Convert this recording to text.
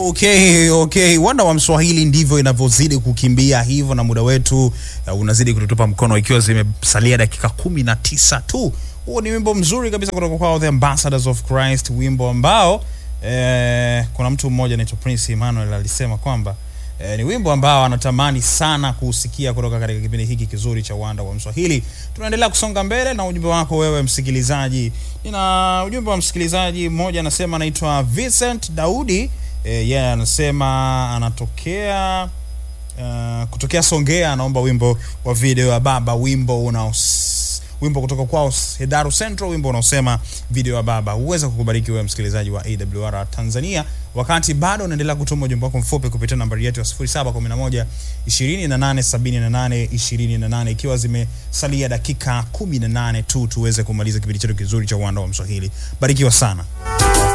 Okay, okay. Wanda wa Mswahili ndivyo inavyozidi kukimbia hivyo, na muda wetu uh, unazidi kututupa mkono, ikiwa zimesalia dakika kumi na tisa tu. Huo ni wimbo mzuri kabisa kutoka kwao The Ambassadors of Christ, wimbo ambao eh, kuna mtu mmoja anaitwa Prince Emmanuel alisema kwamba eh, ni wimbo ambao anatamani sana kuusikia kutoka katika kipindi hiki kizuri cha Wanda wa Mswahili. Tunaendelea kusonga mbele na ujumbe wako wewe msikilizaji. Nina ujumbe wa msikilizaji mmoja anasema, anaitwa Vincent Daudi yeye yeah, anasema anatokea uh, kutokea Songea, anaomba wimbo wa video ya baba, wimbo una wimbo kutoka kwao Hedaru Central, wimbo unaosema video ya baba. Huweza kukubariki wewe msikilizaji wa AWR Tanzania, wakati bado unaendelea kutuma ujumbe wako mfupi kupitia nambari yetu ya 0711 2878 28, ikiwa zimesalia dakika 18 tu tuweze kumaliza kipindi chetu kizuri cha Uwanda wa Mswahili. Barikiwa sana.